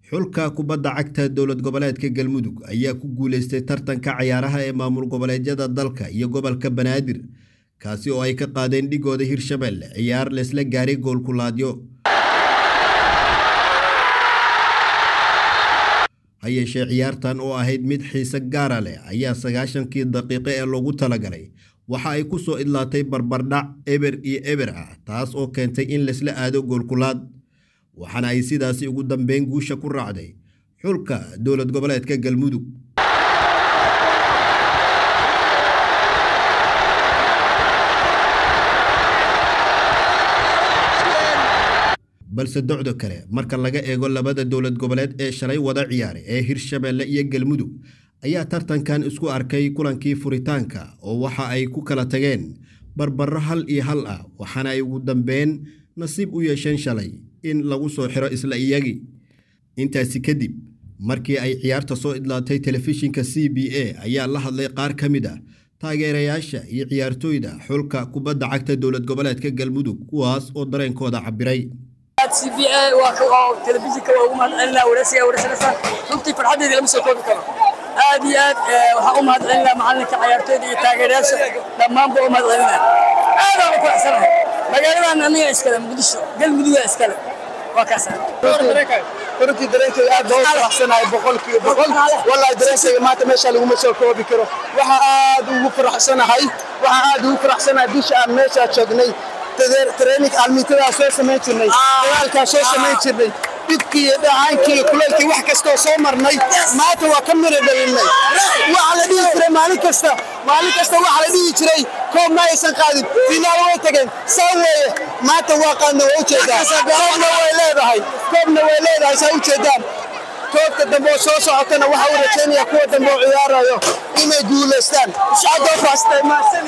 xulka kubadda cagta dowlad goboleedka galmudug ayaa ku guuleystay tartanka cayaaraha ee maamul goboleedyada dalka iyo gobolka banaadir kaasi oo ay ka qaadeen dhigooda hirshabelle ciyaar laysla gaaray goolkulaadyo ha yeeshee ciyaartan oo ahayd mid xiise gaara leh ayaa sagaashankii daqiiqo ee loogu talagalay waxa ay ku soo idlaatay barbardhac eber iyo eber ah taas oo keentay in laysla aado goolkulaad waxaana ay sidaasi ugu dambeyn guusha ku raacday xulka dowlad goboleedka galmudug balse docdo kale marka laga eego labada dowlad goboleed ee shalay wada ciyaaray ee hirshabelle iyo galmudug ayaa tartankan isku arkay kulankii furitaanka oo waxa ay ku kala tageen barbaro hal iyo hal ah waxaana ay ugu dambeyn nasiib u yeesheen shalay in lagu soo xiro isla iyagii intaasi kadib markii ay ciyaarta soo idlaatay telefishinka c b a ayaa la hadlay qaar ka mid ah taageerayaasha iyo ciyaartooyda xulka kubadda cagta dowlad goboleedka galmudug kuwaas oo dareenkooda cabiray c b a telefishinka waa ugu mahadcelinaa wareysiga wareysanaysaa runtii farxaddeeda lama soo koobi karo aad iyo aad waxaan u mahadcelinaa macalinka ciyaartooyda iyo taageerayaasha dhammaanba u mahadcelinaa aadaan u faraxsanahay magaaladan aniga iskale muqdisho galmuduga iskale waa kaasa runtii dareenkayga aad baa u faraxsanahay boqolkiiba boqol wallahi dareenkayga maanta meesha laguma soo koobi karo waxaa aad ugu faraxsanahay waxaa aad ugu faraxsanahay bisha aan meeshaa joognay training almiitadaa soo samayn jirnay dagaalkaa soo samayn jirnay dhibkii iyo dhacaankii iyo kulaylkii wax kastoo soo marnay maanta waa ka mira dhalinay waxa la dhihi jiray maalin kasta maalin kasta waxa la dhihi jiray koob ma aysan qaadin finaal way tageen saa weeye maanta waa qaadna waa ujeedaa koobna way leedahay koobna way leedahay saa ujeedaan koobka dambe oo soo socotana waxa uu rajaynaya kuwa dambe oo ciyaarayo inay guulaystaan adoo faastay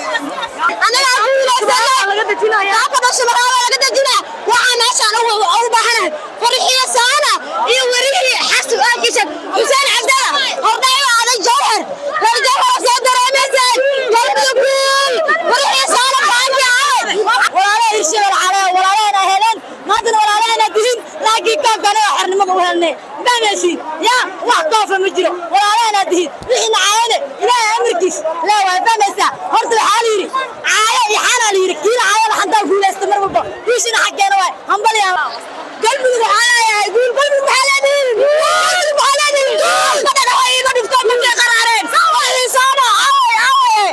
anagaa guulaysana laga dejinaya dhasha magaala laga dejina waxaa meeshaan ugu baahanahay farxiyo saana iyo werihii xasan aagishan xuseen cabdala hordhayo aday jawhar reer jawhar soo dareemaysaan galmudug guul farxiyo saana baanki ahay walaalaha hirshabel cale walaalahana heleen maantana walaalahana dihin laakiin koobkana waa xornimada u helnay maameysiin yaa wax koofa ma jiro walaalahana dihin wixii nacaayane ilaahay amarkiis lee waa fahmaysaa horta waxaa la yidhi caayo iyo xaana la yidhi kiina caayada xantaa guulaysta mar walba guushina xaggeena waay hambaliya galmudug waxaa leeyahay guul galmudug maxaa leedihin galmudug maxaa leedihin madhana way iima dhifto markay qaraareen saana aaway aaway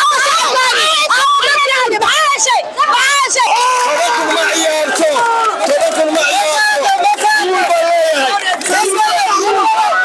maxaa heshay maxaa heshay tobankun ma ciyaarto tobankun ma ciyaarto guul baa leeyahay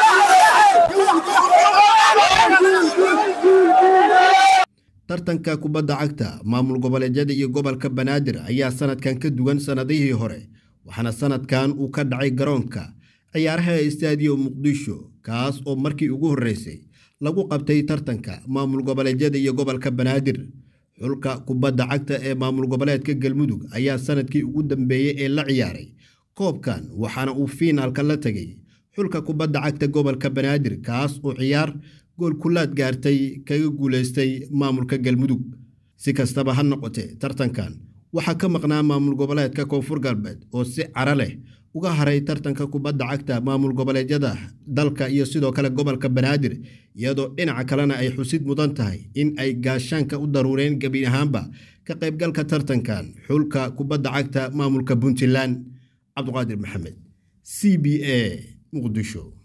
tartanka kubadda cagta maamul goboleedyada iyo gobolka banaadir ayaa sanadkan ka duwan sannadihii hore waxaana sanadkan uu ka dhacay garoonka ciyaaraha istaadiyo muqdisho kaas oo markii ugu horreysay lagu qabtay tartanka maamul goboleedyada iyo gobolka banaadir xulka kubadda cagta ee maamul goboleedka galmudug ayaa sanadkii ugu dambeeyey ee la ciyaaray koobkan waxaana uu fiinaalka la tegay xulka kubadda cagta gobolka banaadir kaas oo ciyaar goolkulaad gaartay kaga guulaystay maamulka galmudug si kastaba ha noqotee tartankan waxaa ka maqnaa maamul goboleedka koonfur galbeed oo si cara leh uga haray tartanka kubadda cagta maamul goboleedyada dalka iyo sidoo kale gobolka banaadir iyadoo dhinaca kalena ay xusid mudan tahay in ay gaashaanka u daruureen gebi ahaanba ka qaybgalka tartankan xulka kubadda cagta maamulka puntland cabduqaadir maxamed c b a muqdisho